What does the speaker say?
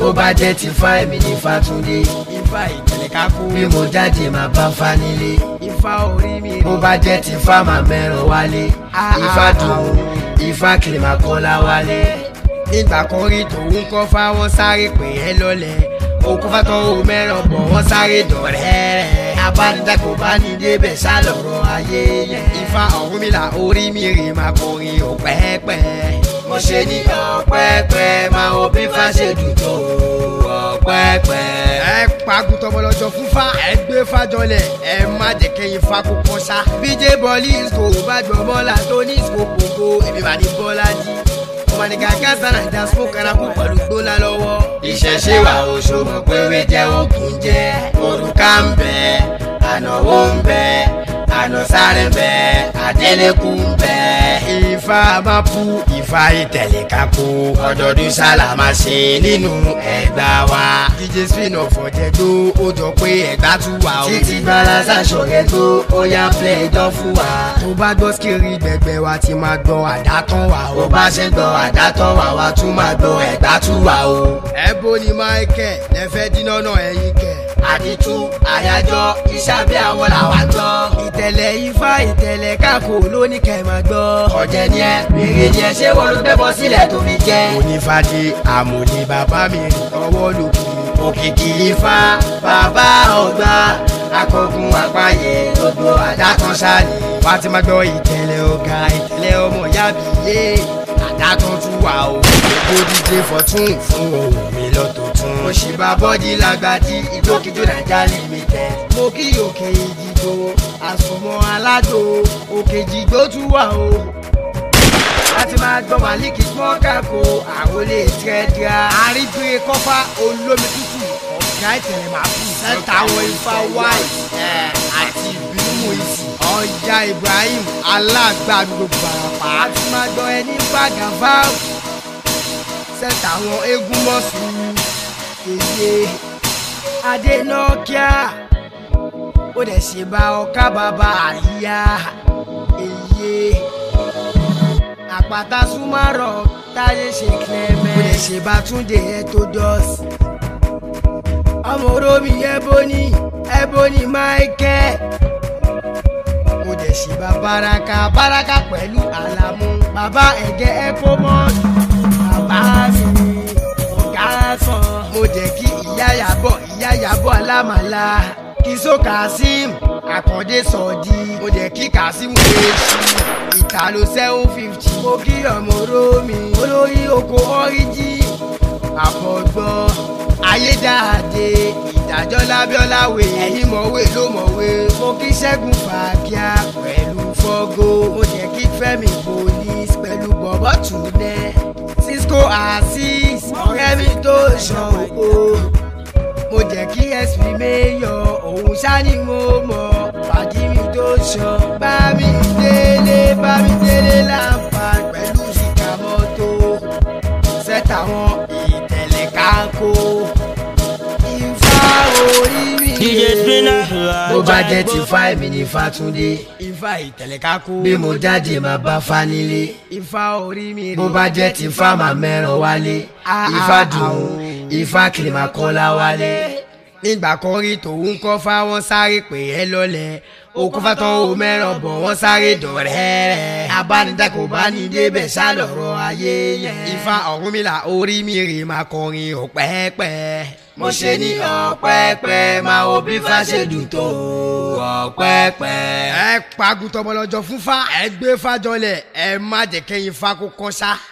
bó bá jẹ́ ti fa èmi ní Fátúndé ifá ìtẹ̀lẹ̀ kákó bí mo jáde máa bá fa nílé ifá orí mi bó bá jẹ́ ti fa máa mẹ́ràn wálé ifá dùn ifá kiri máa kọ́lá wálé. nígbà kan rí tòun kọ́ fáwọn sáré pè é lọ́lẹ̀ òkú fátọ́ ò mẹ́ràn bọ̀ wọ́n sáré dọ̀rẹ́ abánidá kò bá ní débẹ̀ sálọ̀rọ̀ ayé yẹn. ifá Ọ̀rúnmìlà orí mi rè máa kọrin ọ̀pẹ́pẹ́ mo ṣe ní ọ̀pẹ́pẹ́ máa wo bí fa ṣe dùn tó ọ̀pẹ́pẹ́. ẹ pagùn tọmọlọjọ fún fa ẹ gbé fàjọlẹ ẹ má jẹ kẹyìn fa kó kọ sá. bíjé bọ́ọ̀lì ìsìkò bá gbọ́ bọ́ọ̀là tó ní ìsìkò kòkó èmi bá ní bọ́ọ̀là jí. ọmọ ní gàgà sára ìdá sún karakú pẹ̀lú gbólá lọ́wọ́. ìṣẹ̀ṣe wa oṣù mọ̀ pé wé jẹ́ ògùn jẹ́ òrùka ń bẹ ànáwó ń bẹ ànásáré ń bẹ àdélẹ́kùn ń bẹ. ifá máa pu ifá ìtẹ̀lẹ̀ kákó ọdọọdún sálámà ṣe nínú ẹgbà wa. dj spin off ọ̀jẹ̀ tó ó jọ pé ẹ̀gbá tún wà ó. títí balasa ṣọ̀rẹ́ tó ó yá play dán fún wa. tó bá gbọ́ skiri gbẹgbẹ wa ti máa gbọ́ àdátán wa bó bá ṣe gbọ́ àdátán wa wa tún máa gbọ́ ẹ̀gbá tún wà o. ẹ̀bọ ni michael lẹ́fẹ̀ẹ́ dínà náà ẹ̀yìn kẹ̀. àdìtú àyájọ́ iṣẹ́ bí àwọn làwa gbọ́. ìtẹ̀lẹ̀ ifá ìtẹ̀lẹ̀ kákó lóní kẹ́ máa gbọ́. ọ̀jẹ̀ ni ẹ bèrè ni ẹ ṣé wọ́n ló gbẹ́bọ sílẹ̀ tó fi jẹ́. onífàdé àmọ̀lé bàbá mi rìn ọwọ́ lòkù. òkìkí ifá bàbá ọgbà akọgun àpáyé gbogbo àdátán ṣáàlì. wá ti máa gbọ́ ìtẹ̀lẹ̀ ọ̀gá ìtẹ̀lẹ̀ ọmọ ìyá mi yé àdátán tún wà o. èkó díje fọ̀tún fún ohun mi lọ́tọ̀ tún. mo ṣì bá bọ́dí lágbàdí ìjókòjó nàìjà limited. mo kí òkè ìdìgbò àsùnmọ́ aládò òkè ìdìgbò tún wà o. láti máa gbọ́ màlíkì smọ́kà kó àròlé tẹ́tíà. àríbire kọ́fà olómi tútù ọ̀gá ìtẹ̀lẹ̀ máa bù. sẹ́ńtà àwọn ifá wáì àti ìbímú ìsì. ọjà ibrahim alágbàdo gbàràpá. láti máa gbọ́ ẹni bàgàfà. sẹ́ńtà àwọn eégún mọ́sùn kéye adénọ́kíà ó dẹ̀ ṣe bá ọkà bàbá àríyá èyí àpáta súnmọ́rọ̀ táyé ṣe clement ó dẹ̀ ṣe bá túndé etodos ọmọ oromi ebony ebony michael ó dẹ̀ ṣe bá baraka baraka pẹ̀lú àlàmú bàbá ẹ̀gẹ́ epomon bàbá mi ọ̀gá sàn mo jẹ́ kí ìyá yàbọ̀ ìyá yàbọ̀ alámàlà kìsó kazeem àkàndé sọ̀dí mo jẹ́ kí kazeem wéṣí ìtàló seven fifty mo kí ọmọ romi olórí oko ọ́ríjì àfọ̀gbọ́n ayédáadé ìdájọ́ lábíọ́láwé ẹ̀yìn mọ̀wé ló mọ̀wé mo kí ṣẹ́gun fàákíá pẹ̀lú fọ́gó mo jẹ́ kí fẹ́mi police pẹ̀lú bọ̀bọ̀ túnẹ̀ cisco asis ọ̀rẹ́ mi tó ṣan òkò mo jẹ́ kí sp mayor òun ṣáni mo mọ̀ fàdí mi tó ṣan bá mi délé bá mi délé láǹfà pẹ̀lú ṣìkà mọ́tò sẹ́tà wọn ìtẹ̀lẹ̀ kákó ifá orí mi. DJ Spinner. bó bá jẹ́ ti fa èmi ní Fátúndé ifá ìtẹ̀lẹ̀ kákó. bí mo jáde máa bá fa nílé ifá orí mi rè. bó bá jẹ́ ti fa máa mẹ́ràn wálé ifá dùn ifá kiri máa kọ́lá wálé. nígbà kan rí tòun kọ́ fáwọn sáré pè é lọ́lẹ̀ òkú fátán ò mẹ́ràn bọ̀ wọ́n sáré dọ̀rẹ́ abánidá kò bá ní débẹ̀ sálọ̀rọ̀ ayé yẹn. ifá Ọ̀rúnmìlà orí mi rè máa kọrin ọ̀pẹ́pẹ́. mo ṣe ní ọ̀pẹ́pẹ́ máa wo bí fa ṣe dùn tó ọ̀pẹ́pẹ́. ẹ pagùn tọmọlọjọ fún fa ẹ gbé fàjọlẹ ẹ má jẹ kẹyìn fa kó kọ sá.